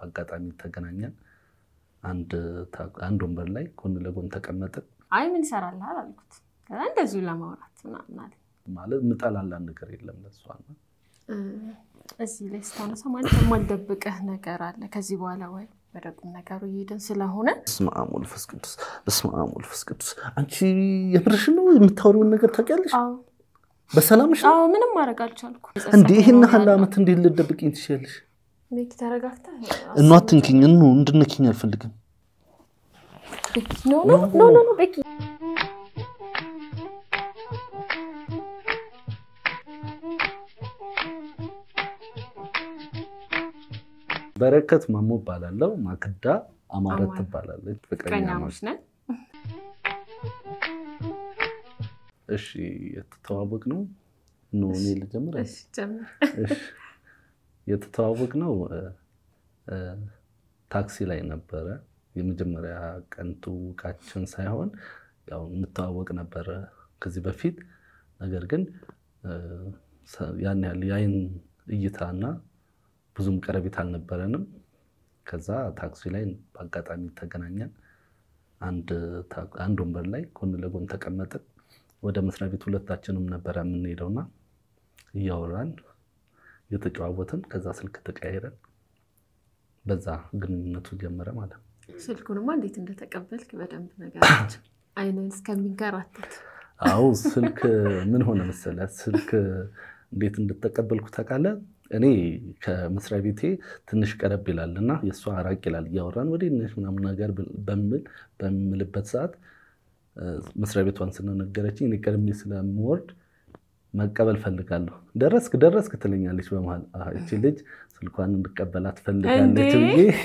በአጋጣሚ ተገናኘን። አንድ አንድ ወንበር ላይ ጎን ለጎን ተቀመጥን። አይ ምን ይሰራልሃል አልኩት። ከዛ እንደዚሁ ለማውራት ምናምን አለ። ማለት ምጠላላን ነገር የለም ለሷ እዚህ ላይ ስታነሳ ማለት የማልደብቅህ ነገር አለ ከዚህ በኋላ ወይ ወደ ቁም ነገሩ እየሄድን ስለሆነ በስመ አብ ወልፈስ ቅዱስ በስመ አብ ወልፈስ ቅዱስ። አንቺ የምርሽ ነው የምታወሪውን ነገር ታውቂያለሽ? አዎ በሰላምሽ ነው አዎ ምንም ማድረግ አልቻልኩ። እንዴ? ይህን ያህል ዓመት እንዴት ልደብቅኝ ትችያለሽ? ቤኪ ተረጋግተህ እኗ አትንኪኝ፣ እኑ እንድነኪኝ አልፈልግም። ቤኪ ኖ ኖ ኖ ኖ ኖ ቤኪ በረከት ማሞ እባላለሁ። ማክዳ አማረት አማረ። ትባላለች። ፍቅረኛሞች ነን። እሺ የተተዋወቅ ነው ኖ እኔ ልጀምር። እሺ ጀምር። እሺ የተተዋወቅ ነው ታክሲ ላይ ነበረ። የመጀመሪያ ቀን ትውውቃችን ሳይሆን ያው እንተዋወቅ ነበረ ከዚህ በፊት ነገር ግን እ፣ ሰ- ያን ያህል የአይን እይታና ብዙም ቀረቤት አልነበረንም። ከዛ ታክሲ ላይ በአጋጣሚ ተገናኘን። አንድ ታ- አንድ ወንበር ላይ ጎን ለጎን ተቀመጥን። ወደ መስሪያ ቤት ሁለታችንም ነበረ የምንሄደውና እያወራን እየተጨዋወትን ከዛ ስልክ ተቀያይረን በዛ ግንኙነቱ ጀመረ ማለት ነው። ስልኩንማ እንዴት እንደተቀበልክ በደንብ ነገራቸው። አይንን እስከሚንከራተት አዎ ስልክ ምን ሆነ መሰለህ፣ ስልክ እንዴት እንድተቀበልኩ ታውቃለህ? እኔ ከመስሪያ ቤቴ ትንሽ ቀረብ ይላል እና የእሷ ራቅ ይላል። እያወራን ወደ ነሽ ምናምን ነገር በምል በምልበት ሰዓት እ፣ መስሪያ ቤቷን ስለነገረችኝ እኔ ቀድሜ ስለምወርድ መቀበል ፈልጋለሁ። ደረስክ ደረስክ ትለኛለች በመሀል። አሀ፣ እቺ ልጅ ስልኳን እንድቀበላት ፈልጋለች እንዴ! ብዬ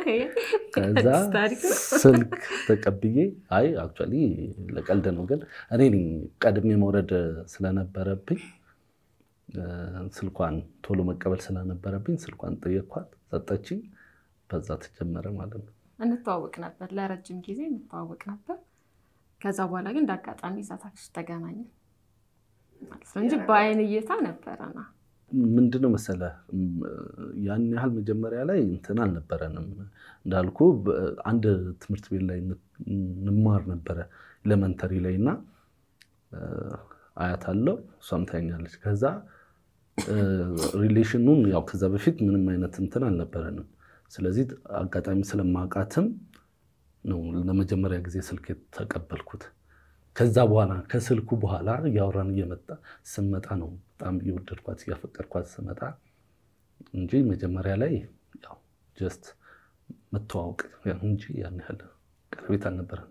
ከዛ አዲስ ታሪክ ነው። ስልክ ተቀብዬ አይ አክቹዋሊ ለቀልድ ነው፣ ግን እኔ ነኝ ቀድሜ መውረድ ስለነበረብኝ እ፣ ስልኳን ቶሎ መቀበል ስለነበረብኝ ስልኳን ጠየኳት፣ ሰጠችኝ። በዛ ተጀመረ ማለት ነው። እንተዋወቅ ነበር፣ ለረጅም ጊዜ እንተዋወቅ ነበር። ከዛ በኋላ ግን እንደ አጋጣሚ እዛ ታክሲ ተገናኘ ማለት ነው እንጂ በአይን እይታ ነበረና ምንድነው መሰለህ እም፣ ያን ያህል መጀመሪያ ላይ እንትን አልነበረንም። እንዳልኩ በ- አንድ ትምህርት ቤት ላይ ን- እንማር ነበረ ኤሌመንተሪ ላይ እና እ፣ አያት አለው እሷም ታኛለች። ከዛ እ፣ ሪሌሽኑን ያው ከዛ በፊት ምንም አይነት እንትን አልነበረንም። ስለዚህ አጋጣሚ ስለማውቃትም ነው ለመጀመሪያ ጊዜ ስልክ የተቀበልኩት። ከዛ በኋላ ከስልኩ በኋላ እያወራን እየመጣ ስመጣ ነው በጣም እየወደድኳት እያፈቀርኳት ስመጣ እንጂ መጀመሪያ ላይ ያው ጀስት መተዋወቅ ያው እንጂ ያን ያህል ቀረቤት አልነበረም።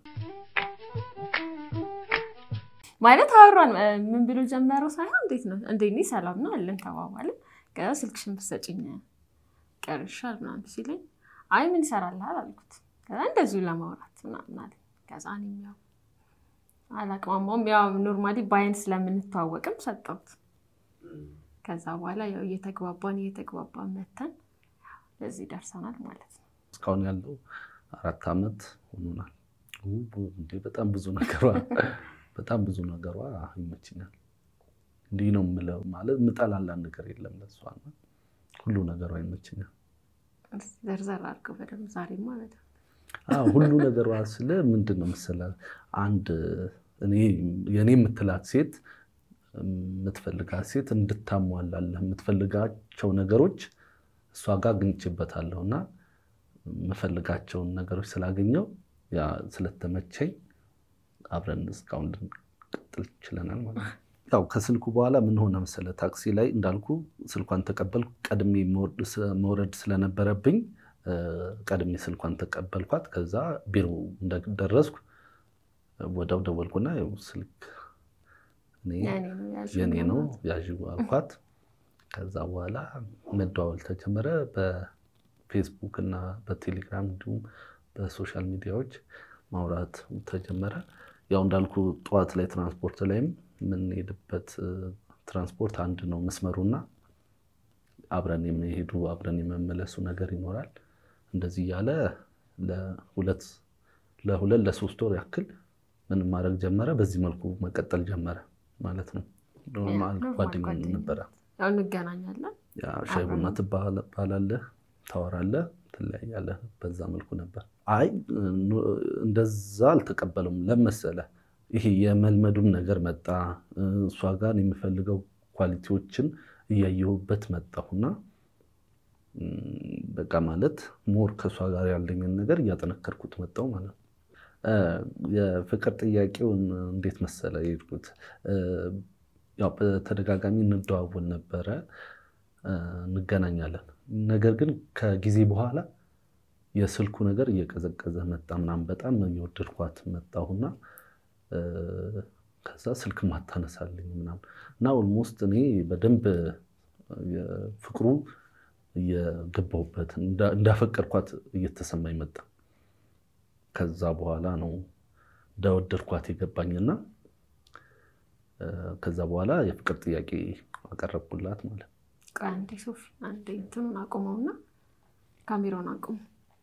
ማለት አወራን። እ፣ ምን ብሎ ጀመረው ሳይሆን እንዴት ነው እንዴት ነህ ሰላም ነው አለን ተባባልን። ከዛ ስልክሽን ብትሰጪኝ ቀርሻል ምናምን ሲለኝ አይ ምን ይሰራልሃል አልኩት። ከዛ እንደዚሁ ለማውራት ምናምን አለ። ከዛ እኔም ያው አላቅማማውም ያው ኖርማሊ በአይን ስለምንተዋወቅም ሰጠሁት። ከዛ በኋላ ያው እየተግባባን እየተግባባን መተን ለዚህ ደርሰናል ማለት ነው። እስካሁን ያለው አራት ዓመት ሆኖናል። ው- ው- እንዴ በጣም ብዙ ነገሯ በጣም ብዙ ነገሯ ይመችኛል። እንዲህ ነው የምለው ማለት ምጠላላን ነገር የለም ለሷ እና ሁሉ ነገሯ ይመችኛል። እስኪ ዘርዘር አድርገው በደምብ ዛሬማ በደምብ አዎ ሁሉ ነገሯ ስለ ምንድን ነው መሰለህ አንድ እኔ የእኔ የምትላት ሴት የምትፈልጋት ሴት እንድታሟላለህ የምትፈልጋቸው ነገሮች እሷ ጋር አግኝቼበታለሁ እና የምፈልጋቸውን ነገሮች ስላገኘው ያ ስለተመቸኝ አብረን እስካሁን ልንቀጥል ችለናል ማለት ነው። ያው ከስልኩ በኋላ ምን ሆነ መሰለህ ታክሲ ላይ እንዳልኩ ስልኳን ተቀበልኩ። ቀድሜ መውረድ- መውረድ ስለነበረብኝ እ፣ ቀድሜ ስልኳን ተቀበልኳት። ከዛ ቢሮ እንደደረስኩ ወዲያው ደወልኩና ያው ስልክ እኔ የኔ ነው ያልሽው የኔ ነው ማለት ነው። ያዥ አልኳት። ከዛ በኋላ መደዋወል ተጀመረ። በፌስቡክ እና በቴሌግራም እንዲሁም በሶሻል ሚዲያዎች ማውራት ተጀመረ። ያው እንዳልኩ ጠዋት ላይ ትራንስፖርት ላይም የምንሄድበት እ፣ ትራንስፖርት አንድ ነው መስመሩና አብረን የሚሄዱ አብረን የመመለሱ ነገር ይኖራል። እንደዚህ እያለ ለሁለት ለሁለት ለሶስት ወር ያክል ምን ማድረግ ጀመረ። በዚህ መልኩ መቀጠል ጀመረ ማለት ነው። ኖርማል ኖርማል ጓደኛ ጓደኝነት። ነበረ። ያው እንገናኛለን ያ ሻይ ቡና ትባላለህ፣ ታወራለህ፣ ትለያያለህ። በዛ መልኩ ነበር። አይ እንደዛ አልተቀበለውም። ለመሰለ ይሄ የመልመዱም ነገር መጣ። እሷ ጋር የምፈልገው ኳሊቲዎችን እያየሁበት መጣሁና በቃ ማለት ሞር ከእሷ ጋር ያለኝን ነገር እያጠነከርኩት መጣሁ ማለት ነው። የፍቅር ጥያቄውን እንዴት መሰለ የሄድኩት ያው በተደጋጋሚ እንደዋወል ነበረ፣ እንገናኛለን። ነገር ግን ከጊዜ በኋላ የስልኩ ነገር እየቀዘቀዘ መጣ ምናምን በጣም እየወደድኳት መጣሁና ከዛ ስልክ ማታነሳልኝ ምናምን እና ኦልሞስት እኔ በደንብ ፍቅሩ እየገባሁበት እንዳፈቀርኳት እየተሰማኝ መጣ። ከዛ በኋላ ነው እንደወደድኳት የገባኝና ከዛ በኋላ የፍቅር ጥያቄ አቀረብኩላት ማለት ነው። አንዴ ሶፊ አንዴ እንትኑን አቁመውና ካሜራውን አቁሙ።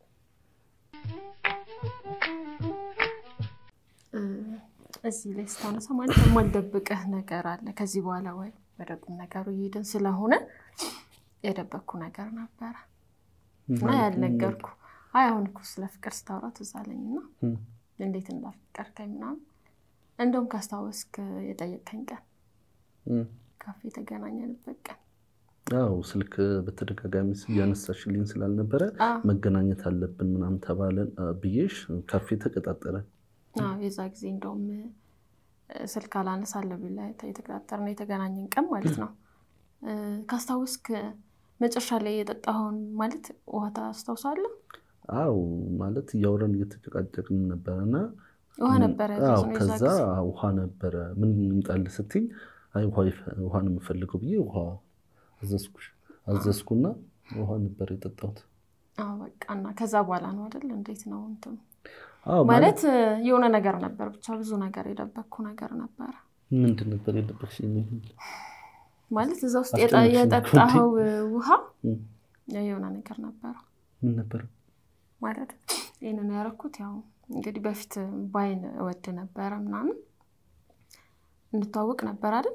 እዚህ ላይ ስታነሳ ማለት የማልደብቅህ ነገር አለ። ከዚህ በኋላ ወይ ወደ ቁም ነገሩ እየሄድን ስለሆነ የደበቅኩ ነገር ነበረ እና ያልነገርኩ። አይ አሁን እኮ ስለ ፍቅር ስታወራ ትዝ አለኝ እና እንዴት እንዳፈቀርከኝ ምናምን እንደውም ካስታወስክ የጠየቀኝ ቀን ካፌ የተገናኘንበት ቀን አው ስልክ በተደጋጋሚ እያነሳሽልኝ ስላልነበረ መገናኘት አለብን ምናምን ተባለን ብዬሽ ካፌ ተቀጣጠረ። የዛ ጊዜ እንደውም ስልክ አላነሳለሁ ብለህ የተቀጣጠርነው የተገናኘን ቀን ማለት ነው። ካስታወስክ መጨረሻ ላይ የጠጣኸውን ማለት ውሃ ታስታውሳለህ? አው ማለት እያወራን እየተጨቃጨቅን ነበረ እና ውሃ ነበረ። ከዛ ውሃ ነበረ ምን እንጣልህ ስትይኝ ውሃ ነው የምፈልገው ብዬ ውሃ አዘዝኩና ውሃ ነበር የጠጣሁት። በቃ እና ከዛ በኋላ ነው አይደል? እንዴት ነው እንትኑ ማለት የሆነ ነገር ነበር፣ ብቻ ብዙ ነገር የደበቅኩ ነገር ነበረ። ምንድን ነበር የደበቅሽኝ? ማለት እዛ ውስጥ የጠጣኸው ውሃ የሆነ ነገር ነበረ። ምን ነበር ማለት? ይህንን ያደረኩት ያው እንግዲህ በፊት ባይን እወድ ነበረ ምናምን እንተዋወቅ ነበር አይደል?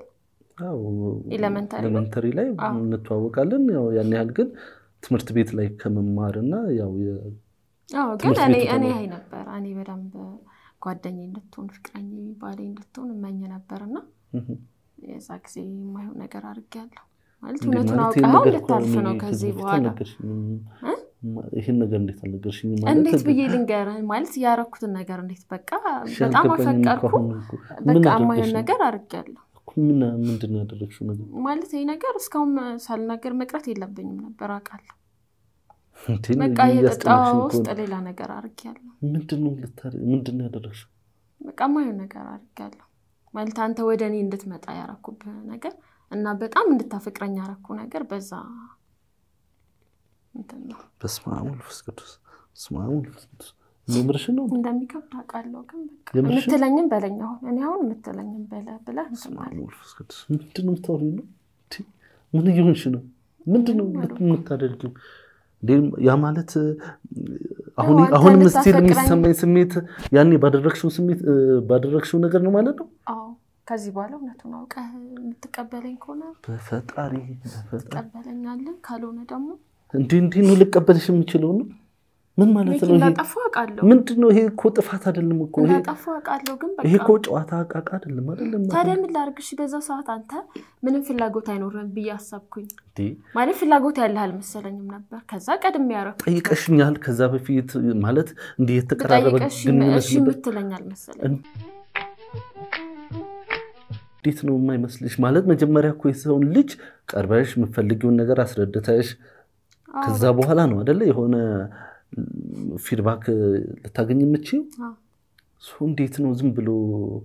ኤሌመንተሪ ላይ እንተዋወቃለን። ያው ያን ያህል ግን ትምህርት ቤት ላይ ከመማር እና ያው ግን እኔ እኔ አይ ነበር እኔ በደንብ ጓደኛ እንድትሆን ፍቅረኛ ባሌ እንድትሆን እመኝ ነበር እና የዛ ጊዜ የማይሆን ነገር አድርጌያለሁ። ማለት እውነቱን አውቀኸው እንድታልፍ ነው ከዚህ በኋላ ይህን ነገር እንዴት አልነገርሽኝም? እንዴት ብዬ ልንገርህ? ማለት ያረኩትን ነገር እንዴት በቃ በጣም አፈቀርኩ፣ በቃ የማይሆን ነገር አድርጌያለሁ። ምንድን ነው ያደረግሽው ነገር? ማለት ይህ ነገር እስካሁን ሳልናገር መቅረት የለብኝም ነበር አውቃለሁ። በቃ የጠጣሁ ውስጥ ሌላ ነገር አድርጌያለሁ። ምንድን ነው ያደረግሽው? በቃ የማይሆን ነገር አድርጌያለሁ። ማለት አንተ ወደ እኔ እንድትመጣ ያረኩብህ ነገር እና በጣም እንድታፈቅረኝ ያረኩ ነገር በዛ በስመ አብ ወመንፈስ ቅዱስ በስመ አብ ወመንፈስ ቅዱስ የምርሽን ነው እንደሚከብድ አውቃለሁ፣ ግን በቃ የምትለኝም በለኝ። አሁን እኔ አሁን የምትለኝም በለህ ብለህ መንፈስ ቅዱስ ምንድን ነው የምታወሪው? ነው ምን እየሆንሽ ነው? ምንድን ነው የምታደርጊው? ያ ማለት አሁንም ስቲል የሚሰማኝ ስሜት ያኔ ባደረግሽው ስሜት ባደረግሽው ነገር ነው ማለት ነው። ከዚህ በኋላ እውነቱን አውቀህ የምትቀበለኝ ከሆነ በፈጣሪ ትቀበለኛለህ፣ ካልሆነ ደግሞ እንዲህ እንዲህ ነው ልቀበልሽ የምችለው ነው። ምን ማለት ነው? እንዳጠፋ አውቃለሁ። ምንድን ነው ይሄ? እኮ ጥፋት አይደለም እኮ እንዳጠፋ አውቃለሁ፣ ግን በቃ ይሄ እኮ ጨዋታ አቃቃ አይደለም አይደለም። ታዲያ ምን ላድርግ? እሺ፣ በዛ ሰዓት አንተ ምንም ፍላጎት አይኖርም ብዬ አሰብኩኝ። ማለት ፍላጎት ያለህ አልመሰለኝም ነበር። ከዛ ቀድሜ ያደረኩት ጠይቀሽኛል። ከዛ በፊት ማለት እንዲህ የተቀራረበ ግንኙነት እሺ የምትለኝ አልመሰለኝም። እንዴት ነው የማይመስልሽ? ማለት መጀመሪያ እኮ የሰውን ልጅ ቀርበሽ የምትፈልጊውን ነገር አስረድተሽ ከዛ በኋላ ነው አደለ የሆነ ፊድባክ ልታገኝ የምችው። እንዴት ነው ዝም ብሎ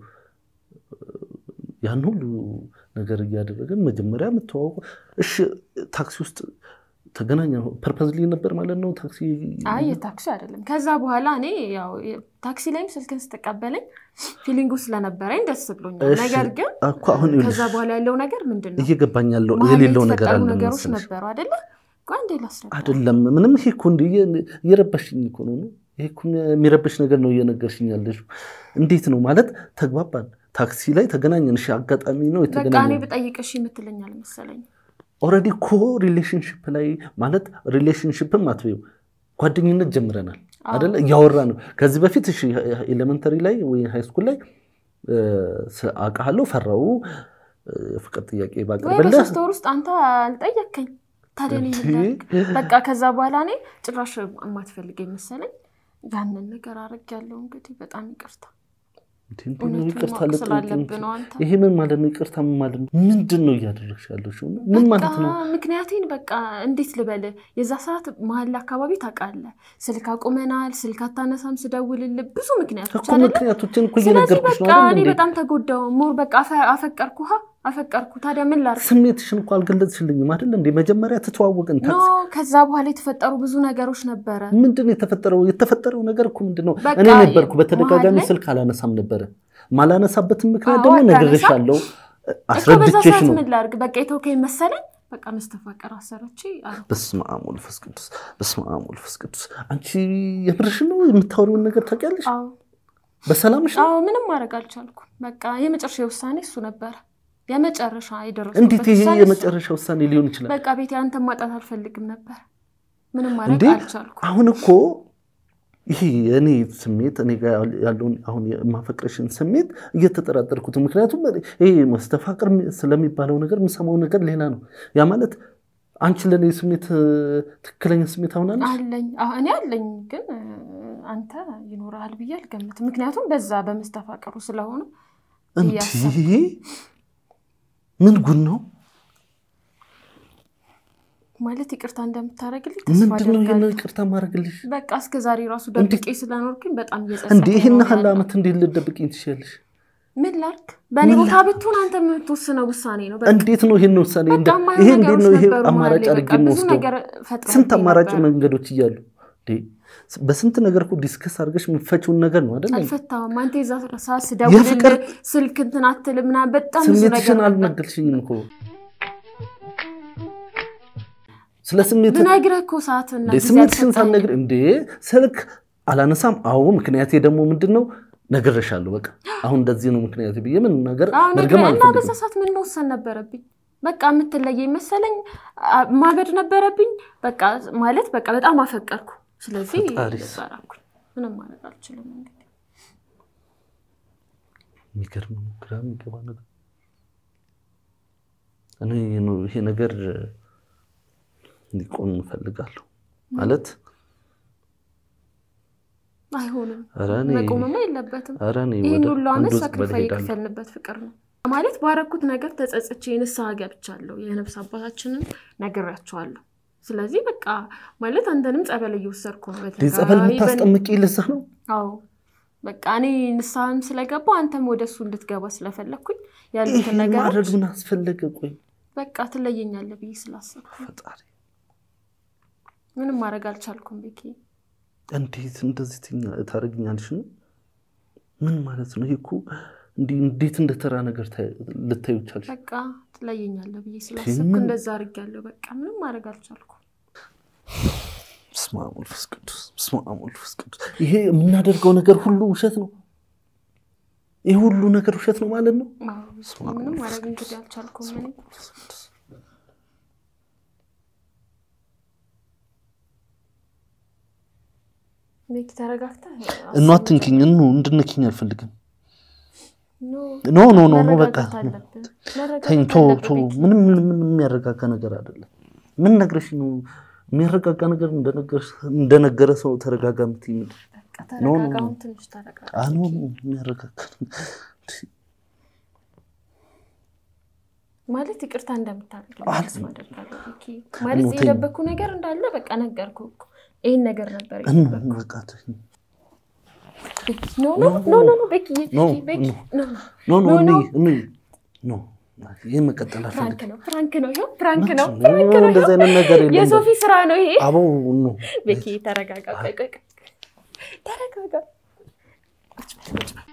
ያን ሁሉ ነገር እያደረገን መጀመሪያ የምተዋወቁ? እሺ ታክሲ ውስጥ ተገናኘ ፐርፐዝሊ ነበር ማለት ነው ታክሲ? አይ የታክሲ አይደለም። ከዛ በኋላ እኔ ያው ታክሲ ላይም ስልክን ስትቀበለኝ ፊሊንጉ ስለነበረኝ ደስ ብሎኛል። ነገር ግን ከዛ በኋላ ያለው ነገር ምንድን ነው እየገባኝ ያለው የሌለው ነገር አለ ነገሮች ነበሩ አደለ አንዴ ላስረዳ። አይደለም ምንም ይሄ እኮ እንደ እየረበሽኝ እኮ ነው። ይሄ እኮ የሚረበሽ ነገር ነው እየነገርሽኝ ያለሽው። እንዴት ነው ማለት ተግባባን፣ ታክሲ ላይ ተገናኘን። እሺ አጋጣሚ ነው በቃ እኔ የተገናኘን። ብጠይቅሽ የምትለኝ አልመሰለኝም። ኦልሬዲ እኮ ሪሌሽንሽፕ ላይ ማለት ሪሌሽንሽፕም አትበይው ጓደኝነት ጀምረናል አደለ? እያወራ ነው ከዚህ በፊት እሺ፣ ኤሌመንተሪ ላይ ወይ ሃይስኩል ላይ አውቃለሁ ፈራው ፍቅር ጥያቄ ወይ ባቀርብልህ በሶስት ወር ውስጥ አንተ አልጠየከኝ። ታዲያ እኔ ምን ላድርግ? በቃ ከዛ በኋላ እኔ ጭራሽ የማትፈልገኝ መሰለኝ ያንን ነገር አድርጌያለሁ። እንግዲህ በጣም ይቅርታ እውነቱን ይቅርታ ማወቅ ልጠይቅ ስላለብህ እንጂ። ነው አንተ ይሄ ምን ማለት ነው? ይቅርታ ምን ማለት ነው? ምንድን ነው እያደረግሽ ያለሽው? ምን ማለት ነው? በቃ ምክንያቴን በቃ እንዴት ልበል፣ የዛ ሰዓት መሀል አካባቢ ታውቃለህ፣ ስልክ አቁመናል፣ ስልክ አታነሳም፣ ስደውልልህ ብዙ ምክንያቶች እኮ አይደለ? ምክንያቶችን እኮ ስለዚህ እየነገርኩሽ ነው በቃ አይደል እኔ እንዴ? በጣም ተጎዳው። ሞር በቃ አፈ- አፈቀርኩ ሀ አፈቀርኩ። ታዲያ ምን ላድርግ? ስሜትሽን እኮ አልገለጽሽልኝም አይደል እንዴ? መጀመሪያ ተተዋወቅን። ኖ ከዛ በኋላ የተፈጠሩ ብዙ ነገሮች ነበረ። ምንድን ነው የተፈጠረው? የተፈጠረው ነገር እኮ ምንድን ነው? በቃ እኔ ነበርኩ በተደጋጋሚ መሀል ላይ- ስልክ አላነሳም ነበረ። ማላነሳበትን ምክንያት አዎ፣ ደግሞ አታነሳም። ነግሬሻለሁ፣ እኮ በዛ አስረድቼሽ ሰዓት ነው። ምን ላድርግ? በቃ የተወከኝ መሰለኝ። በቃ መስተፋቀር አሰረች አሉ። በስመ አብ ወመንፈስ ቅዱስ፣ በስመ አብ ወመንፈስ ቅዱስ። አንቺ የምርሽ ነው? የምታወሪውን ነገር ታውቂያለሽ? አዎ በሰላምሽ ነው? አዎ፣ ምንም ማድረግ አልቻልኩም። በቃ የመጨረሻ ውሳኔ እሱ ነበረ። የመጨረሻ የደረሱበት እንዴት ይሄ ውሳኔ እሱ የመጨረሻ ውሳኔ ሊሆን ይችላል? በቃ ቤቴ አንተን ማጣት አልፈልግም ነበር። ምንም ማድረግ እንዴ አልቻልኩም። አሁን እኮ ይሄ የእኔ ስሜት እኔ ጋር ያለውን አሁን የማፈቅረሽን ስሜት እየተጠራጠርኩት፣ ምክንያቱም ይሄ መስተፋቅር ስለሚባለው ነገር የምሰማው ነገር ሌላ ነው። ያ ማለት አንቺ ለእኔ ስሜት ትክክለኛ ስሜት አሁናለሽ? አለኝ አዎ፣ እኔ አለኝ፣ ግን እ፣ አንተ ይኖርሃል ብዬ አልገምትም። ምክንያቱም በዛ በመስተፋቀሩ ስለሆነ እንዲህ ምን ጉድ ነው? ማለት ይቅርታ እንደምታደርግልኝ ተስፋ ምንድን ነው ይህን አደርጋለሁ። ይቅርታ ማድረግልሽ? በቃ እስከ ዛሬ ራሱ ደብቄ ስለኖርኩኝ በጣም እንዲህ እየጸጸተኝ ይህን ነው ያህል ያለው። ዓመት እንዴት ልደብቅኝ ትችያለሽ? ምን ላድርግ? በእኔ ምን ቦታ ላድርግ? ብትሆን አንተ የምትወስነው ውሳኔ ነው። በቃ እንዴት ነው ይህን ውሳኔ በቃ እንደ- የማይሆን ይሄ እንዴት ነው ነገሮች ይሄ ነበሩ አማራጭ መሀል ላይ። አድርጌ በቃ ብዙ የምወስደው? ነገር ፈጥረህብኝ ስንት አማራጭ ነበር። መንገዶች እያሉ እንዴ፣ በስንት ነገር እኮ ዲስከስ አድርገሽ የምትፈችውን ነገር ነው አይደል? አልፈታውም። አንተ የዛ ሰዓት ስደውልልህ የፍቅር ስልክ እንትን አትልም ምናምን በጣም ብዙ ነገር ስሜትሽን ነበር። አልነገርሽኝም እኮ ስለ ስሜት ብነግርህ እኮ ሰዓትና እንዴ ጊዜ ስሜትሽን አልሰጠኸኝም። ሳልነግር እንዴ ስልክ አላነሳም። አዎ ምክንያቴ ደግሞ ምንድን ነው ነግሬሻለሁ። በቃ አሁን እንደዚህ ነው ምክንያቴ ብዬ ምን ነገር አሁን መድገም እና በዛ አልፈልግም። ሰዓት ምን መወሰን ነበረብኝ? በቃ የምትለየኝ መሰለኝ አ- ማበድ ነበረብኝ። በቃ ማለት በቃ በጣም አፈቀርኩ። ስለዚህ ፈጣሪስ። ዘራኩኝ። ምንም ማድረግ አልችልም። እንግዲህ የሚገርም ነው፣ ግራ የሚገባ ነገር እኔ ነው ይሄ ነገር እንዲቆም እፈልጋለሁ ማለት አይሆንም፣ ኧረ እኔ መቆምማ የለበትም። ኧረ እኔ ይህን ወደ ሁሉ አንዱ ዓመት ውስጥ ሳክሪፋይ እሄዳለሁ። የከፈልንበት ፍቅር ነው ማለት ባረኩት ነገር ተጸጽቼ ንስሐ ገብቻለሁ። የነፍስ አባታችንን ነግሬያቸዋለሁ። ስለዚህ በቃ ማለት አንተንም ጸበል እየወሰድኩ ነው። እንዴ ጸበል በተደጋጋሚ በን- የምታስጠምቂ ልሳ ነው አዎ በቃ እኔ ንስሐም ስለገባው አንተም ወደ እሱ እንድትገባ ስለፈለግኩኝ ያሉትን ይሄን ነገሮች ማድረግ ምን አስፈለገ? ቆይ በቃ ትለየኛለህ ብዬ ስላሰብኩ ፈጣሪ ምንም ማድረግ አልቻልኩም። ቤኪ እንዴት እንደዚህ ትኛ- ታደርግኛለሽ ነው? ምን ማለት ነው? ይሄ እኮ እንዲህ እንዴት እንደ ተራ ነገር ታይ- ልታዩ ቻልሽ? በቃ ትለየኛለህ ብዬ ስላሰብኩ ምን- እንደዛ አድርጊያለሁ። በቃ ምንም ማድረግ አልቻልኩም። በስመ አብ ወመንፈስ ቅዱስ፣ በስመ አብ ወመንፈስ ቅዱስ። ይሄ የምናደርገው ነገር ሁሉ ውሸት ነው። ይሄ ሁሉ ነገር ውሸት ነው ማለት ነው። አዎ፣ በስመ አብ ምንም ወመንፈስ ማድረግ ቅዱስ፣ እንግዲህ አልቻልኩም። በስመ እኔ አብ ወመንፈስ ቅዱስ። ቤኪ ተረጋግተህ እኑ አትንኪኝ፣ እኑ እንድነኪኝ አልፈልግም። ኖ ኖ ኖ ኖ ኖ በቃ መረጋጋት አለብን። መረጋጋት ተኝ፣ ቶ አለብን ቶ ቤኪ። ምንም ምንም የሚያረጋጋ ነገር አይደለም። ምን ነግረሽ ነው የሚያረጋጋ ነገር እንደነገረሽ- እንደነገረ ሰው ተረጋጋ የምትይኝ ምንድን ነው? በቃ ኖ፣ ኖ፣ ተረጋጋ። ኖ። አሁን ትንሽ ተረጋጋ። አኖ የሚያረጋጋ ማለት ይቅርታ እንደምታደርግ አል- ተስፋ አደርጋለሁ። ቤኪ ማለት ተኝ። የደበኩ ነገር እንዳለ በቃ ነገርኩህ እኮ ይህን ነገር ነበር እኑ የደበኩህ። በቃ ተኝ። ቤኪ ኖ ኖ ኖ ኖ ኖ ቤኪ ኖ፣ ቤኪ ኖ። ኖ ኖ ኖ ኖ፣ እኔ እኔ ኖ ይህ መቀጠል ፍራንክ አልፈልግም። ነው ፍራንክ ነው ይኸው ፍራንክ ነው ኖ፣ ፍራንክ ነው እንደዚህ ይኸው። አይነት ነገር የለም። የሶፊ ስራ ነው ይሄ። አቦ ኖ ቤኪ ተረጋጋ። ቆይ ቆይ ቆይ ተረጋጋ። ቁጭ በል ቁጭ በል።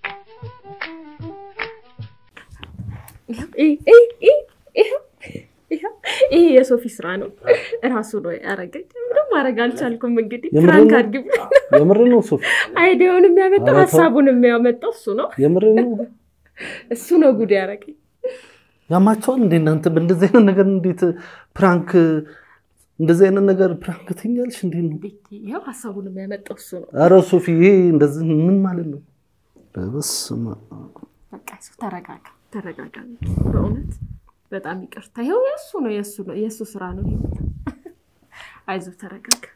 ይኸው ይህ ይህ ይህ ይኸው ይኸው ይሄ የሶፊ ስራ ነው። እራሱ ነው ያደረገኝ። ምንም ማድረግ አልቻልኩም። እንግዲህ የምር ፍራንክ ነው? አድርግ የምር ነው ሶፊ፣ አይዲያውን የሚያመጣው ኧረ ተው። ሀሳቡን የሚያመጣው እሱ ነው። የምር ነው። እሱ ነው ጉድ ያደረገኝ። ያማቸዋል እንደ እናንተ በእንደዚህ አይነት ነገር እንዴት ፕራንክ እንደዚህ አይነት ነገር ፕራንክ ትኛለሽ? እንዴት ነው? ቤት ይኸው ሀሳቡን የሚያመጣው እሱ ነው። ኧረ ሶፊ ይሄ እንደዚህ ምን ማለት ነው? በስመ አብ። በቃ እሱ ተረጋጋ፣ ተረጋጋ። በእውነት በጣም ይቅርታ። ይኸው የእሱ ነው የእሱ ነው የእሱ ስራ ነው። ይሄ አይዞህ፣ ተረጋጋ።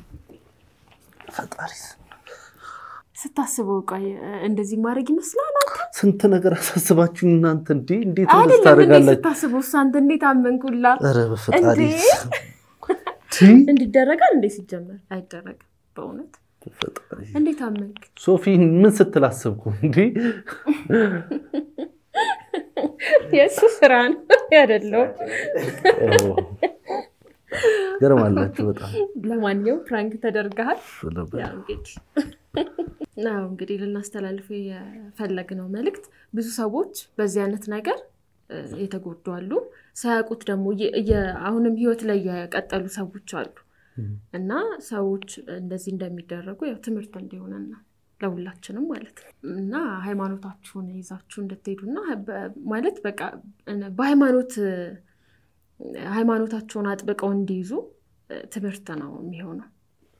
ፈጣሪ ስታስበው ቆይ እንደዚህ ማድረግ ይመስላል አንተ ስንት ነገር አሳስባችሁኝ እናንተ እንዴ! እንዴት እንደዚህ አይደለም እንዴ? ታደርጋላችሁ? ስታስበው እሱ አንተ እንዴት አመንኩላ? ኧረ በፈጣሪ እንዴ! ቲ እንዲደረጋል እንዴ? ሲጀመር አይደረግም። በእውነት በፈጣሪ እንዴት አመንክ? ሶፊ ምን ስትል አሰብኩ እንዴ? የእሱ ስራ ነው ያደለው። ገርማላችሁ በጣም ለማንኛውም ፕራንክ ተደርገሃል። ነበር። ያው እንግዲህ አዎ እንግዲህ ልናስተላልፈው የፈለግነው መልእክት ብዙ ሰዎች በዚህ አይነት ነገር እ፣ የተጎዱ አሉ። ሳያውቁት ደግሞ እየ- እየ- አሁንም ህይወት ላይ የቀጠሉ ሰዎች አሉ እና ሰዎች እንደዚህ እንደሚደረጉ ያው ትምህርት እንዲሆነን ነው ለሁላችንም ማለት ነው እና ሃይማኖታችሁን ይዛችሁ እንድትሄዱና በ- ማለት በቃ እነ- በሃይማኖት እ፣ ሃይማኖታቸውን አጥብቀው እንዲይዙ እ፣ ትምህርት ነው የሚሆነው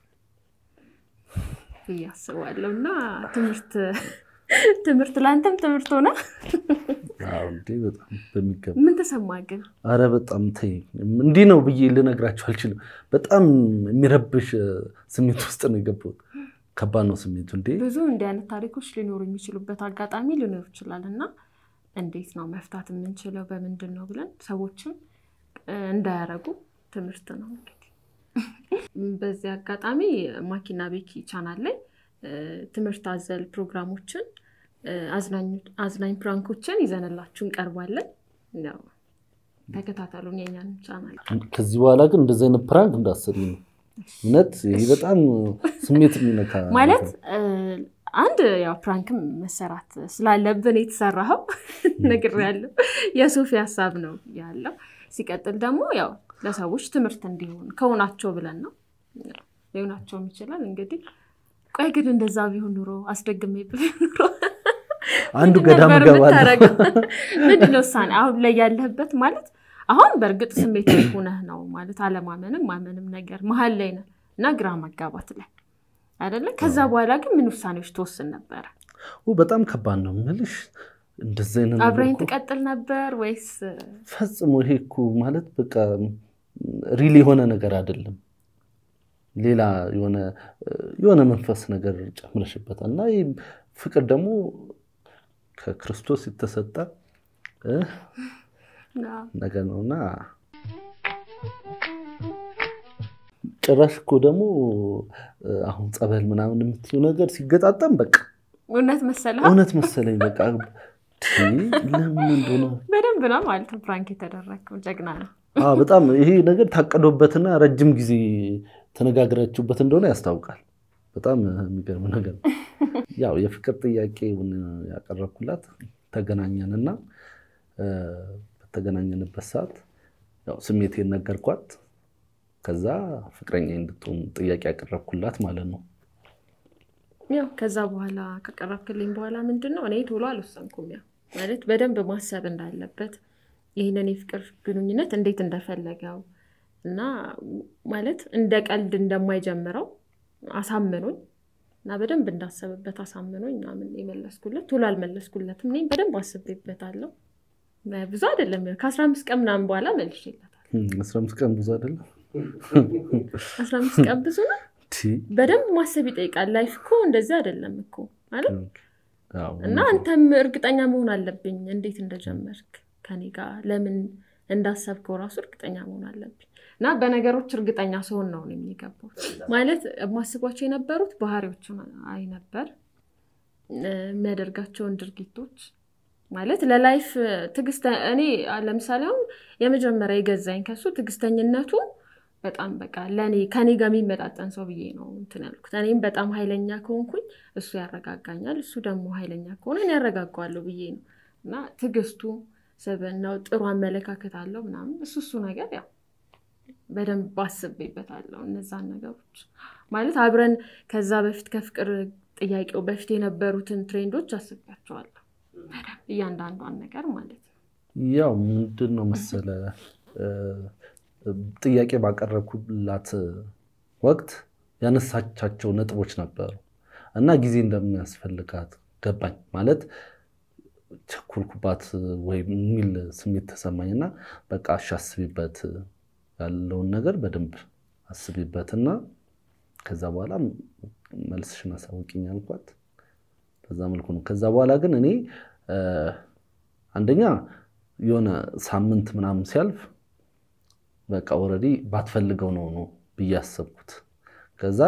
ብዬ አስባለሁ እና ትምህርት ትምህርት ለአንተም ትምህርት ሆነ። አዎ እንዴ በጣም በሚገባ ምን ተሰማ ግን? አረ በጣም ተይ፣ እንዲህ ነው ብዬ ልነግራችሁ አልችልም። በጣም የሚረብሽ እ፣ ስሜት ውስጥ ነው የገባሁት። ከባድ ነው ስሜቱ እንዴ። ብዙ እንዲህ አይነት ታሪኮች ሊኖሩ የሚችሉበት አጋጣሚ ሊኖር ይችላል እና እንዴት ነው መፍታት የምንችለው በምንድን ነው ብለን ሰዎችም እ፣ እንዳያረጉ ትምህርት ነው እንግዲህ። በዚህ አጋጣሚ ማኪና ቤኪ ቻናል ላይ እ፣ ትምህርት አዘል ፕሮግራሞችን እ፣ አዝናኝ- አዝናኝ ፕራንኮችን ይዘንላችሁ እንቀርባለን። ያው ተከታተሉን የኛን ቻናል። ከዚህ በኋላ ግን እንደዚህ አይነት ፕራንክ እንዳሰሪ ነው። እውነት ይሄ በጣም ስሜት የሚነካ ማለት እ፣ አንድ ያው ፕራንክም መሰራት ስላለብን የተሰራኸው ነግሬያለሁ። የሶፊ ሀሳብ ነው ያለው። ሲቀጥል ደግሞ ያው ለሰዎች ትምህርት እንዲሆን ከሆናቸው ብለን ነው ያው ሊሆናቸውም ይችላል። እንግዲህ ቆይ ግን እንደዛ ቢሆን ኑሮ አስደግሜ ቢሆን ኑሮ አንዱ ምንድን ገዳም ነበር እገባለሁ። የምታደርገው? ምንድን ነው ውሳኔ አሁን ላይ ያለህበት ማለት አሁን በእርግጥ ስሜት ሆነህ ነው ማለት አለማመንም ማመንም ነገር መሀል ላይ ነህ እና ግራ መጋባት ላይ አይደለ? ከዛ በኋላ ግን ምን ውሳኔዎች ትወስን ነበረ? ኦ፣ በጣም ከባድ ነው የምልሽ። እንደዚህ አይነት ነገር አብረኝ እኮ ትቀጥል ነበር ወይስ ፈጽሞ ይሄ እኮ ማለት በቃ ሪል የሆነ ነገር አይደለም። ሌላ የሆነ የሆነ መንፈስ ነገር ጨምረሽበታል እና ይህ ፍቅር ደግሞ ከክርስቶስ የተሰጠ እ ነገር ነው እና ጭራሽ እኮ ደግሞ አሁን ጸበል ምናምን የምትይው ነገር ሲገጣጠም በቃ እውነት መሰለህ? እውነት መሰለኝ። በቃ ቲ፣ ለምን እንደሆነ በደንብ ነው ማለት ነው ፕራንክ የተደረገው። ጀግና ነው። አዎ፣ በጣም ይሄ ነገር ታቀዶበትና ረጅም ጊዜ ተነጋግራችሁበት እንደሆነ ያስታውቃል። በጣም የሚገርም ነገር ነው። ያው የፍቅር ጥያቄውን ያቀረብኩላት ተገናኘንና እ፣ በተገናኘንበት ሰዓት ያው ስሜቴን ነገርኳት። ከዛ ፍቅረኛ እንድትሆን ጥያቄ ያቀረብኩላት ማለት ነው። ያው ከዛ በኋላ ከቀረብክልኝ በኋላ ምንድን ነው እኔ ቶሎ አልወሰንኩም። ያው ማለት በደንብ ማሰብ እንዳለበት ይህንን የፍቅር ግንኙነት እንዴት እንደፈለገው እና ማለት እንደ ቀልድ እንደማይጀምረው አሳምኖኝ እና በደንብ እንዳሰብበት አሳምኖኝ ምናምን የመለስኩለት ቶሎ አልመለስኩለትም። እኔም በደንብ አስቤበታለሁ። ብዙ አይደለም ያው ከአስራ አምስት ቀን ምናምን በኋላ መልሼለታል። አስራ አምስት ቀን ብዙ አይደለም። አስራ አምስት ቀን ብዙ ነው። ቲ፣ በደንብ ማሰብ ይጠይቃል። ላይፍ እኮ እንደዚህ አይደለም እኮ ማለት ያው እና አንተም እርግጠኛ መሆን አለብኝ እንዴት እንደጀመርክ ከኔ ጋር ለምን እንዳሰብከው ራሱ እርግጠኛ መሆን አለብኝ። እና በነገሮች እርግጠኛ ስሆን ነው እኔም የገባሁት። ማለት የማስቧቸው የነበሩት ባህሪዎቹን አይ ነበር እ፣ የሚያደርጋቸውን ድርጊቶች ማለት ለላይፍ ትዕግስት እኔ ለምሳሌ አሁን የመጀመሪያ የገዛኝ ከሱ ትዕግስተኝነቱ በጣም በቃ ለእኔ ከኔ ጋር የሚመጣጠን ሰው ብዬ ነው እንትን ያልኩት። እኔም በጣም ኃይለኛ ከሆንኩኝ እሱ ያረጋጋኛል፣ እሱ ደግሞ ኃይለኛ ከሆነ እኔ ያረጋጋዋለሁ ብዬ ነው እና ትዕግስቱ፣ ስብዕናው፣ ጥሩ አመለካከት አለው ምናምን እሱ እሱ ነገር ያው በደንብ አስቤበታለሁ። እነዛን ነገሮች ማለት አብረን ከዛ በፊት ከፍቅር ጥያቄው በፊት የነበሩትን ትሬንዶች አስቤያቸዋለሁ በደንብ እያንዳንዷን ነገር ማለት ነው። ያው ምንድን ነው መሰለ እ፣ ጥያቄ ባቀረብኩላት ወቅት ያነሳቻቸው ነጥቦች ነበሩ እና ጊዜ እንደሚያስፈልጋት ገባኝ። ማለት ቸኮልኩባት ወይም የሚል ስሜት ተሰማኝ እና በቃ እሺ አስቢበት ያለውን ነገር በደንብ አስቢበትና ከዛ በኋላ መልስሽን አሳውቂኝ አልኳት። በዛ መልኩ ነው። ከዛ በኋላ ግን እኔ አንደኛ የሆነ ሳምንት ምናምን ሲያልፍ በቃ ኦልሬዲ ባትፈልገው ነው ነው ብዬ አሰብኩት። ከዛ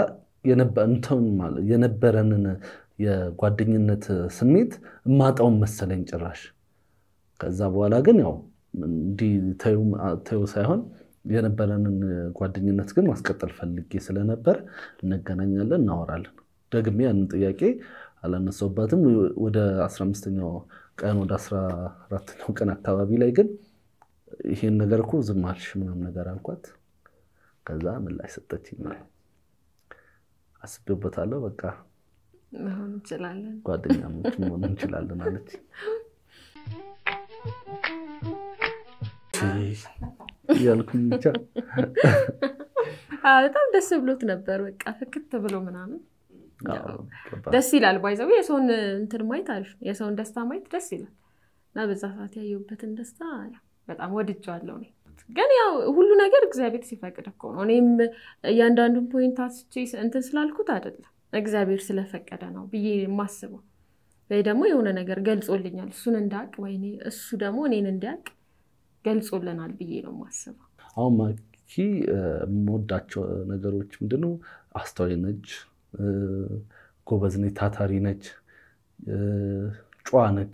የነበረንን የጓደኝነት ስሜት እማጣውን መሰለኝ ጭራሽ። ከዛ በኋላ ግን ያው እንዲህ ተይው ሳይሆን የነበረንን ጓደኝነት ግን ማስቀጠል ፈልጌ ስለነበር እንገናኛለን፣ እናወራለን። ደግሜ ያንን ጥያቄ አላነሳውባትም። ወደ አስራ አምስተኛው ቀን ወደ አስራ አራተኛው ቀን አካባቢ ላይ ግን ይሄን ነገር እኮ ዝም አልሽ ምናምን ነገር አልኳት። ከዛ ምላሽ ሰጠችኝ። አስቤበታለሁ፣ በቃ መሆን እንችላለን፣ ጓደኛሞች መሆን እንችላለን አለች። እያልኩኝ ብቻ በጣም ደስ ብሎት ነበር። በቃ ፍክት ብሎ ምናምን ደስ ይላል። ባይዘው የሰውን እንትን ማየት አሪፍ ነው። የሰውን ደስታ ማየት ደስ ይላል እና በዛ ሰዓት ያየሁበትን ደስታ በጣም ወድጄዋለሁ። እኔ ግን ያው ሁሉ ነገር እግዚአብሔር ሲፈቅድ እኮ ነው። እኔም እያንዳንዱን ፖይንት አስቼ እንትን ስላልኩት አይደለም እግዚአብሔር ስለፈቀደ ነው ብዬ የማስበው ወይ ደግሞ የሆነ ነገር ገልጾልኛል እሱን እንዳቅ ወይ እሱ ደግሞ እኔን እንዲያቅ ገልጾልናል ብዬ ነው የማስበው። አሁን ማኪ የምወዳቸው ነገሮች ምንድነው? አስተዋይ ነች፣ ጎበዝ ነች፣ ታታሪ ነች፣ ጨዋ ነች።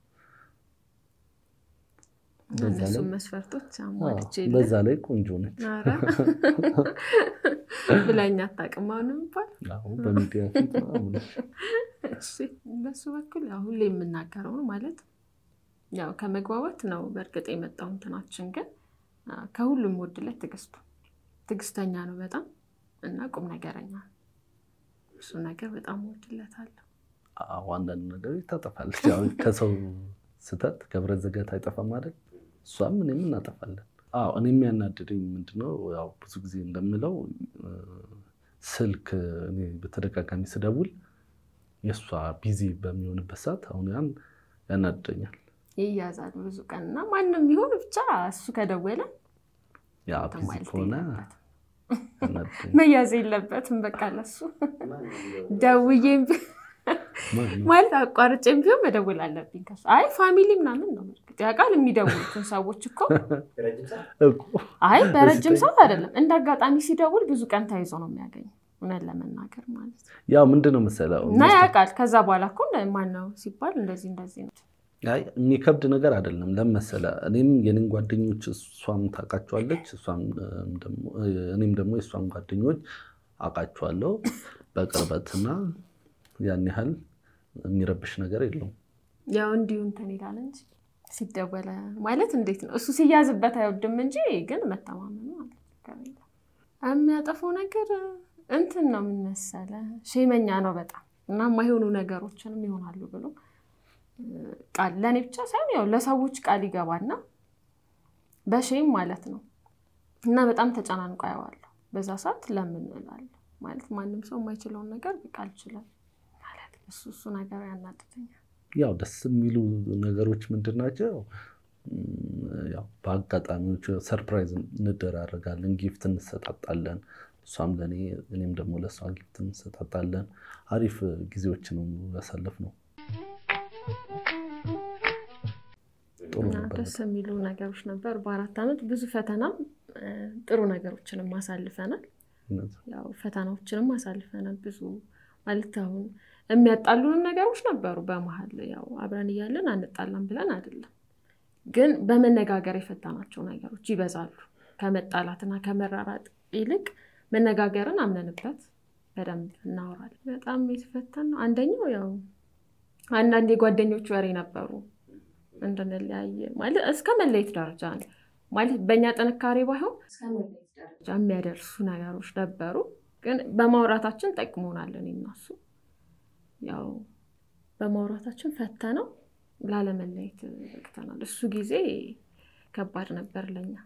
እነሱም መስፈርቶች አሟልቼ በዛ ላይ ቆንጆ ነች ብላኝ አታውቅም። አሁንም እንኳን በሚዲያ ፊት በሱ በኩል ሁሌ የምናገረው ነው ማለት ያው ከመግባባት ነው በእርግጥ የመጣው እንትናችን፣ ግን ከሁሉም ወድለት ትዕግስቱ ትዕግስተኛ ነው በጣም እና ቁም ነገረኛ ነው። እሱ ነገር በጣም ወድለታለሁ። አንዳንድ ነገሮች ታጠፋለች። ከሰው ስህተት ከብረት ዘገት አይጠፋም ማለት እሷም እኔም እናጠፋለን። አዎ እኔ የሚያናድደኝ ምንድነው ያው ብዙ ጊዜ እንደምለው ስልክ እኔ በተደጋጋሚ ስደውል የእሷ ቢዚ በሚሆንበት ሰዓት አሁን ያን ያናድደኛል። ይያዛል ብዙ ቀን እና ማንም ይሁን ብቻ እሱ ከደወለ ያ ቢዚ ከሆነ መያዝ የለበትም። በቃ ለሱ ደውዬም ማለት አቋርጬም ቢሆን መደወል አለብኝ ከሱ። አይ ፋሚሊ ምናምን ነው በእርግጥ ያውቃል የሚደውሉትን ሰዎች እኮ። አይ በረጅም ሰዓት አይደለም፣ እንደ አጋጣሚ ሲደውል ብዙ ቀን ተይዞ ነው የሚያገኝ እውነት ለመናገር ማለት ነው። ያው ምንድን ነው መሰለው እና ያውቃል። ከዛ በኋላ እኮ ማነው ሲባል እንደዚህ እንደዚህ ነው የሚከብድ ነገር አይደለም። ለመሰለ እኔም የኔን ጓደኞች እሷም ታውቃቸዋለች፣ እኔም ደግሞ የእሷን ጓደኞች አውቃቸዋለሁ በቅርበትና ያን ያህል የሚረብሽ ነገር የለውም። ያው እንዲሁ እንትን ይላል እንጂ ሲደወለ ማለት እንዴት ነው እሱ ሲያዝበት አይወድም እንጂ ግን መተማመኑ አለ። የሚያጠፈው ነገር እንትን ነው ምን መሰለህ፣ ሼመኛ ነው በጣም እና የማይሆኑ ነገሮችንም ይሆናሉ ብሎ ቃል ለእኔ ብቻ ሳይሆን ያው ለሰዎች ቃል ይገባና በሼም ማለት ነው እና በጣም ተጨናንቆ አየዋለሁ። በዛ ሰዓት ለምን እላለሁ ማለት ማንም ሰው የማይችለውን ነገር ቃል ይችላል ማለት እሱ እሱ ነገር ያናድደኛል። ያው ደስ የሚሉ ነገሮች ምንድን ናቸው? ያው በአጋጣሚዎች ሰርፕራይዝ እንደራረጋለን፣ ጊፍት እንሰጣጣለን። እሷም ለእኔ እኔም ደግሞ ለእሷ ጊፍት እንሰጣጣለን። አሪፍ ጊዜዎች ነው ያሳለፍነው። ጥሩ ነበር። ደስ የሚሉ ነገሮች ነበሩ። በአራት ዓመት ብዙ ፈተናም ጥሩ ነገሮችንም አሳልፈናል። ያው ፈተናዎችንም አሳልፈናል ብዙ ማለት አሁን የሚያጣሉንም ነገሮች ነበሩ በመሀል ያው አብረን እያለን አንጣላም ብለን አይደለም፣ ግን በመነጋገር የፈታናቸው ነገሮች ይበዛሉ። ከመጣላትና ከመራራጥ ይልቅ መነጋገርን አምነንበት በደንብ እናወራለን። በጣም የተፈተን ነው። አንደኛው ያው አንዳንድ የጓደኞች ወሬ ነበሩ እንድንለያይ ማለት እስከ መለየት ደረጃ ነው ማለት በእኛ ጥንካሬ ባይሆን እስከ መለየት ደረጃ የሚያደርሱ ነገሮች ነበሩ። ግን በማውራታችን ጠቅሞናል። እኔ እና እሱ ያው በማውራታችን ፈተነው ላለመለየት በቅተናል። እሱ ጊዜ ከባድ ነበር ለኛ።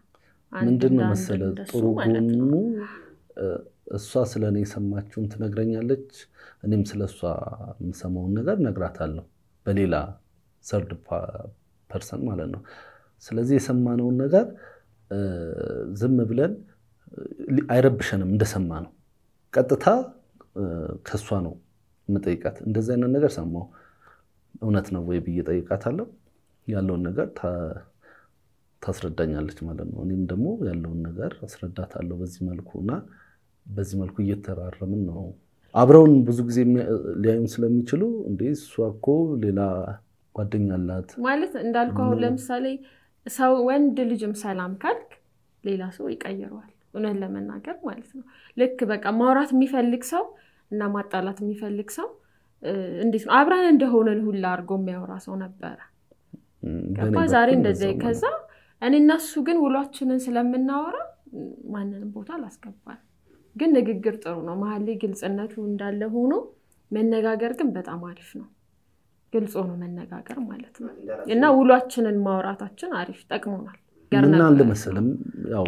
አንድ ምንድን ነው እንደ አንድ መሰለ እንደሱ ጥሩ ማለት ነው። ጎኑ እ፣ እሷ ስለ እኔ የሰማችውን ትነግረኛለች፣ እኔም ስለ እሷ የምሰማውን ነገር እነግራታለሁ በሌላ ሰርድ ፐርሰን ማለት ነው። ስለዚህ የሰማነውን ነገር እ፣ ዝም ብለን እ፣ አይረብሸንም እንደሰማ ነው። ቀጥታ እ፣ ከእሷ ነው የምጠይቃት። እንደዚህ አይነት ነገር ሰማሁ እውነት ነው ወይ ብዬ ጠይቃታለሁ። ያለውን ነገር ታ- ታስረዳኛለች ማለት ነው። እኔም ደግሞ ያለውን ነገር አስረዳታለሁ በዚህ መልኩ እና በዚህ መልኩ እየተራረምን ነው። አብረውን ብዙ ጊዜ የሚያ- ሊያዩን ስለሚችሉ እንዴ እሷ እኮ ሌላ ጓደኛ አላት ማለት እንዳልኩ አሁን ምን- ለምሳሌ ሰው ወንድ ልጅም ሰላም ካልክ ሌላ ሰው ይቀይረዋል። እውነት ለመናገር ማለት ነው። ልክ በቃ ማውራት የሚፈልግ ሰው እና ማጣላት የሚፈልግ ሰው እ፣ እንዴት ነው አብረን እንደሆነን ሁላ አድርጎ የሚያወራ ሰው ነበረ። እም፣ ገባ በእኔ ዛሬ በኩል እንደዚ እንደዛው ከዛ እኔ እና እሱ ግን ውሏችንን ስለምናወራ ም፣ ማንንም ቦታ አላስገባል። ግን ንግግር ጥሩ ነው። መሀል ላይ ግልጽነቱ እንዳለ ሆኖ መነጋገር ግን በጣም አሪፍ ነው። ግልጽ ሆኖ መነጋገር ማለት ነው እና ውሏችንን ማውራታችን አሪፍ ጠቅሞናል። ገር ምን አለ ነበር። መሰለም ያው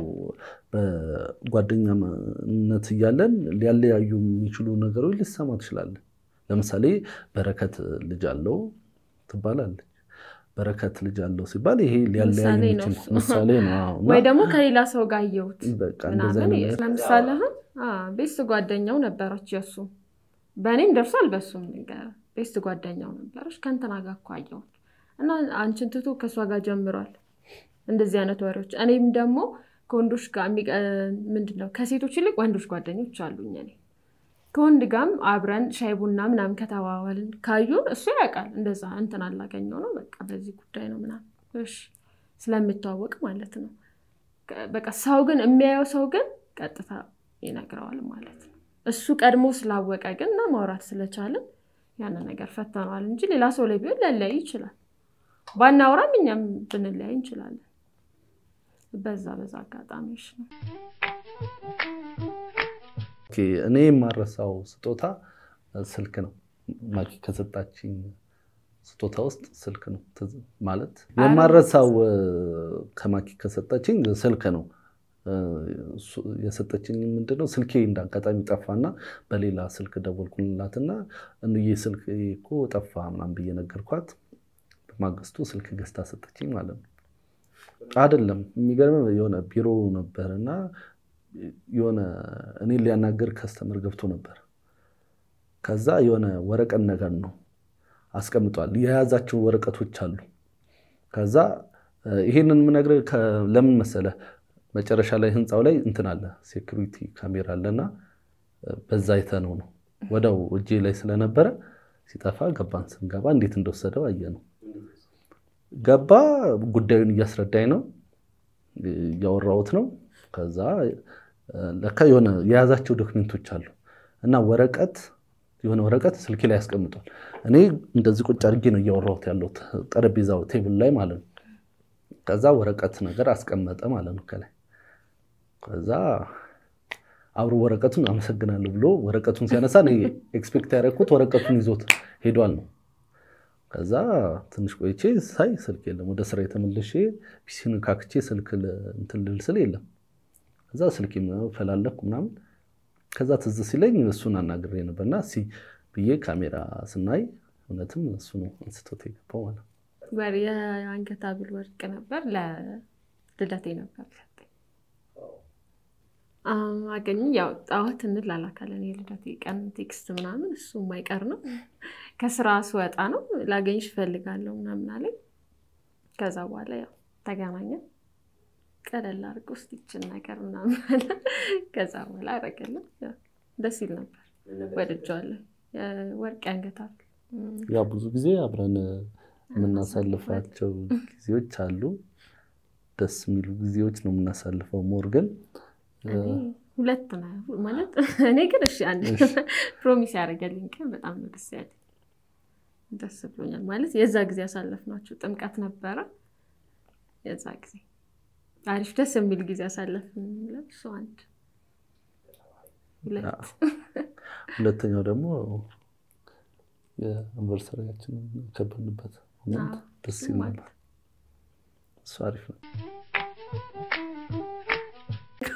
በጓደኛነት እያለን ሊያለያዩ የሚችሉ ነገሮች ልሰማ ትችላለን። ለምሳሌ በረከት ልጅ አለው ትባላለች። በረከት ልጅ አለው ሲባል ይሄ ሊያለያዩ ምሳሌ ነው የሚችል እሱ። ምሳሌ ነው። አዎ። እና ወይ ደግሞ ከሌላ ሰው ጋር አየሁት በቃ እንደዚህ ምናምን አይነት ነገር ለምሳሌ አሁን ቤስት ጓደኛው ነበረች የእሱ በእኔም ደርሷል በሱም ነገር ቤስት ጓደኛው ነበረች ከእንትና ጋር እኮ አየሁት እና አንቺን ትቶ ከእሷ ጋር ጀምሯል እንደዚህ አይነት ወሬዎች እኔም ደግሞ ከወንዶች ጋር የሚቀ- ምንድን ነው ከሴቶች ይልቅ ወንዶች ጓደኞች አሉኝ እኔ ከወንድ ጋርም አብረን ሻይ ቡና ምናምን ከተዋዋልን ካዩን እሱ ያውቃል እንደዛ እንትን አላገኘው ነው በቃ በዚህ ጉዳይ ነው ምናምን እሺ ስለሚተዋወቅ ማለት ነው በቃ ሰው ግን የሚያየው ሰው ግን ቀጥታ ይነግረዋል ማለት ነው። እሱ ቀድሞ ስላወቀ ግን እና ማውራት ስለቻለን ያንን ነገር ፈተነዋል እንጂ ሌላ ሰው ላይ ቢሆን ሊለያይ ይችላል። ባናውራም እኛም ብንለያይ እንችላለን። በዛ በዛ አጋጣሚዎች ነው። ኦኬ፣ እኔ የማረሳው ስጦታ ስልክ ነው። ማኪ ከሰጣችኝ ስጦታ ውስጥ ስልክ ነው ትዝ ማለት የማረሳው እ፣ ከማኪ ከሰጣችኝ ስልክ ነው። እ፣ እሱ- የሰጠችኝ ምንድነው ስልኬ እንዳጋጣሚ ጠፋና በሌላ ስልክ ደወልኩላትና እንዬ ስልክ እኮ ጠፋ ምናምን ብዬ ነገርኳት። በማግስቱ ስልክ ገዝታ ሰጠችኝ ማለት ነው። አይደለም የሚገርም የሆነ ቢሮ ነበር እና የሆነ እኔን ሊያናገር ከስተመር ገብቶ ነበር። ከዛ የሆነ ወረቀት ነገር ነው አስቀምጧል። የያዛቸው ወረቀቶች አሉ። ከዛ እ፣ ይሄንን የምነግርህ ከ- ለምን መሰለህ መጨረሻ ላይ ህንፃው ላይ እንትን አለ ሴኩሪቲ ካሜራ አለና እ፣ በዛ አይተነው ነው ወደው እጄ ላይ ስለነበረ ሲጠፋ ገባን። ስንገባ እንዴት እንደወሰደው አየ ነው ገባ። ጉዳዩን እያስረዳኝ ነው እያወራሁት ነው። ከዛ እ፣ ለካ የሆነ የያዛቸው ዶክሜንቶች አሉ እና ወረቀት የሆነ ወረቀት ስልኬ ላይ ያስቀምጧል። እኔ እንደዚህ ቁጭ አድርጌ ነው እያወራሁት ያለሁት ጠረጴዛው ቴብል ላይ ማለት ነው። ከዛ ወረቀት ነገር አስቀመጠ ማለት ነው ከላይ። ከዛ አብሮ ወረቀቱን አመሰግናለሁ ብሎ ወረቀቱን ሲያነሳ እኔ ኤክስፔክት ያደረኩት ወረቀቱን ይዞት ሄዷል ነው። ከዛ ትንሽ ቆይቼ ሳይ ስልክ የለም። ወደ ስራ የተመለሼ ፒሲን ካክቼ ስልክ ል- እንትን ልል ስል የለም። ከዛ ስልክ ፈላለኩ ምናምን ከዛ ትዝ ሲለኝ እሱን አናግሬ ነበርና እስኪ ብዬ ካሜራ ስናይ እውነትም እሱ ነው አንስቶት የገባው ማለት ነው። ወር የአንገት ሐብል ወርቅ ነበር ለልደቴ ነበር ሰጠኝ። አገኝ ያው ጣዖት እንላላካለን የልደቴ ቀን ቴክስት ምናምን እሱ የማይቀር ነው። ከስራ ስወጣ ነው ላገኝሽ እፈልጋለሁ ምናምን አለኝ። ከዛ በኋላ ያው ተገናኘን። ቀለል አድርጎ ውስጥ ይችን ነገር ምናምን አለ። ከዛ በኋላ አደረገልን። ያው ደስ ይል ነበር፣ ወድጀዋለሁ። የወርቅ የአንገት ሐብል ያው ብዙ ጊዜ አብረን የምናሳልፋቸው ጊዜዎች አሉ። ደስ የሚሉ ጊዜዎች ነው የምናሳልፈው። ሞር ግን እኔ ሁለት ነው ማለት እኔ ግን እሺ አንድ ፕሮሚስ ያደረገልኝ ቀን በጣም ነው ደስ ያለኝ። ደስ ብሎኛል ማለት የዛ ጊዜ ያሳለፍናቸው ጥምቀት ነበረ። የዛ ጊዜ አሪፍ ደስ የሚል ጊዜ ያሳለፍን እሱ አንድ ሁለት ሁለተኛው ደግሞ የአንቨርሰሪያችንን የከበርንበት ሞመንት ደስ ይል ነበር። እሱ አሪፍ ነው።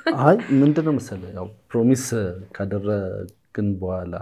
አይ ምንድን ነው መሰለህ ያው ፕሮሚስ ካደረግን በኋላ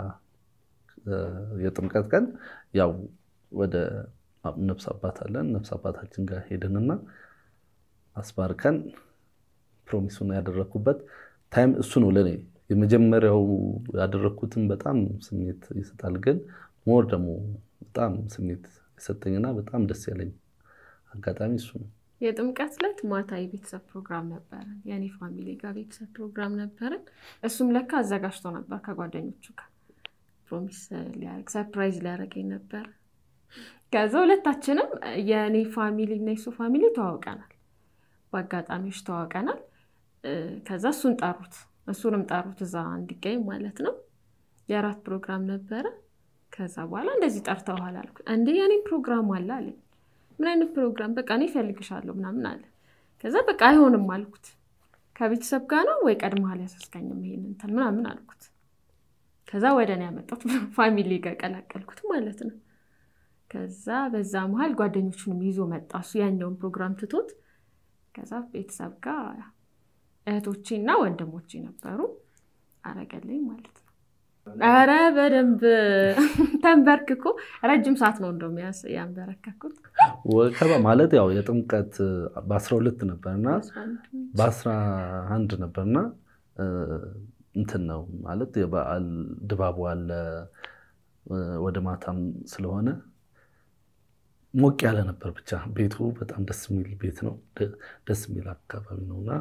የጥምቀት ቀን ያው ወደ ነፍስ አባት አለን ነፍስ አባታችን ጋር ሄድንና አስባርከን ፕሮሚሱን ያደረግኩበት ታይም እሱ ነው ለእኔ የመጀመሪያው ያደረግኩትን በጣም ስሜት ይሰጣል። ግን ሞር ደግሞ በጣም ስሜት የሰጠኝና በጣም ደስ ያለኝ አጋጣሚ እሱ ነው። የጥምቀት ዕለት ማታ የቤተሰብ ፕሮግራም ነበረን። የእኔ ፋሚሊ ጋር ቤተሰብ ፕሮግራም ነበረን። እሱም ለካ አዘጋጅቶ ነበር ከጓደኞቹ ጋር ፕሮሚስ ሊያደርግ ሰርፕራይዝ ሊያደርገኝ ነበር። ከዛ ሁለታችንም የእኔ ፋሚሊ እና የሱ ፋሚሊ ተዋውቀናል፣ በአጋጣሚዎች ተዋውቀናል። ከዛ እሱን ጠሩት፣ እሱንም ጠሩት እዛ እንዲገኝ ማለት ነው። የእራት ፕሮግራም ነበረ። ከዛ በኋላ እንደዚህ ጠርተውሃል አልኩት። እንዴ የኔ ፕሮግራም አለ አለኝ። ምን አይነት ፕሮግራም? በቃ እኔ እፈልግሻለሁ ምናምን አለ። ከዛ በቃ አይሆንም አልኩት። ከቤተሰብ ጋር ነው ወይ ቀድመሃል ያሳስቀኝም ይሄን እንትን ምናምን አልኩት። ከዛ ወደ እኔ ያመጣሁት ፋሚሊ ጋር ቀላቀልኩት ማለት ነው። ከዛ በዛ መሀል ጓደኞቹንም ይዞ መጣ እሱ ያኛውን ፕሮግራም ትቶት። ከዛ ቤተሰብ ጋር እህቶቼ እና ወንድሞቼ ነበሩ አረገልኝ ማለት ነው። ኧረ በደንብ ተንበርክኮ ረጅም ሰዓት ነው እንደውም ያንበረከኩት። ወከባ ማለት ያው የጥምቀት በአስራ ሁለት ነበርና በአስራ አንድ ነበርና እንትን ነው ማለት የበዓል ድባቡ አለ። ወደ ማታም ስለሆነ ሞቅ ያለ ነበር። ብቻ ቤቱ በጣም ደስ የሚል ቤት ነው፣ ደስ የሚል አካባቢ ነው እና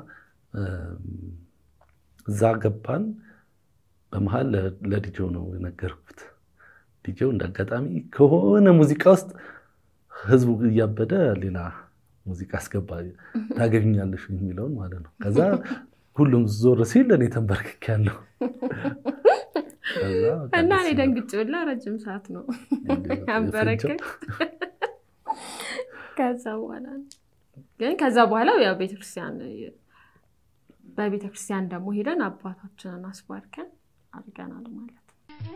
እዛ ገባን። በመሀል ለዲጄው ነው የነገርኩት። ዲጄው እንደ አጋጣሚ ከሆነ ሙዚቃ ውስጥ ህዝቡ እያበደ ሌላ ሙዚቃ አስገባ፣ ታገቢኛለሽ የሚለውን ማለት ነው። ከዛ ሁሉም ዞር ሲል እኔ ተንበርክኬያለሁ እና እኔ ደንግጬ ብላ ረጅም ሰዓት ነው ያንበረከክ። ከዛ በኋላ ግን ከዛ በኋላ ያው ቤተክርስቲያን በቤተክርስቲያን ደግሞ ሄደን አባታችንን አስባርከን አድርገናል ማለት ነው።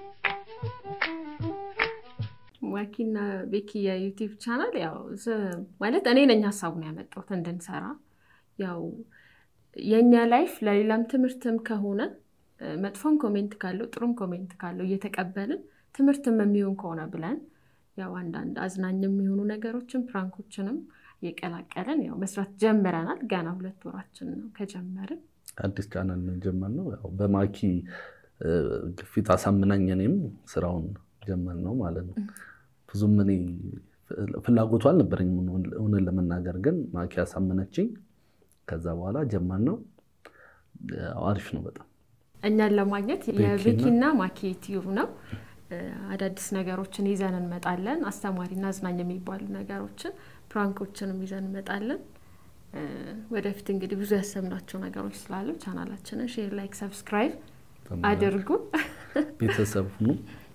ዋኪና ቤኪ የዩቲዩብ ቻናል ያው ማለት እኔ ነኝ ሀሳቡን ያመጣሁት እንድንሰራ ያው የእኛ ላይፍ ለሌላም ትምህርትም ከሆነ መጥፎም ኮሜንት ካለው ጥሩም ኮሜንት ካለው እየተቀበልን ትምህርትም የሚሆን ከሆነ ብለን ያው አንዳንድ አዝናኝ የሚሆኑ ነገሮችን ፕራንኮችንም እየቀላቀልን ያው መስራት ጀምረናል። ገና ሁለት ወራችን ነው ከጀመርን። አዲስ ቻናል ነው የጀመርነው። ያው በማኪ ግፊት አሳምናኝ እኔም ስራውን ጀመር ነው ማለት ነው። ብዙም እኔ ፍላጎቱ አልነበረኝም እውነት ለመናገር ግን ማኪ አሳመነችኝ። ከዛ በኋላ ጀመር ነው። አሪፍ ነው በጣም እኛን ለማግኘት የቤኪና ማኪ ዩቲዩብ ነው። አዳዲስ ነገሮችን ይዘን እንመጣለን። አስተማሪና አዝናኝ የሚባሉ ነገሮችን ፕራንኮችንም ይዘን እንመጣለን። ወደፊት እንግዲህ ብዙ ያሰብናቸው ነገሮች ስላሉ ቻናላችንን ሼር፣ ላይክ፣ ሰብስክራይብ አድርጉ። ቤተሰብ ሁኑ።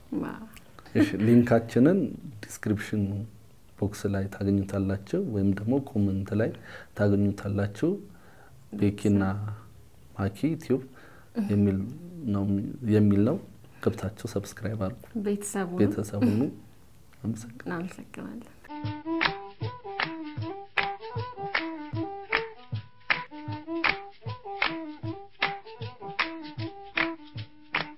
ሊንካችንን ዲስክሪፕሽን ቦክስ ላይ ታገኙታላችሁ፣ ወይም ደግሞ ኮመንት ላይ ታገኙታላችሁ። ቤኪና ማኪ ዩቲዩብ የሚል ነው። ገብታችሁ ሰብስክራይብ አድርጉ። ቤተሰቡ ቤተሰቡ እናመሰግናለን።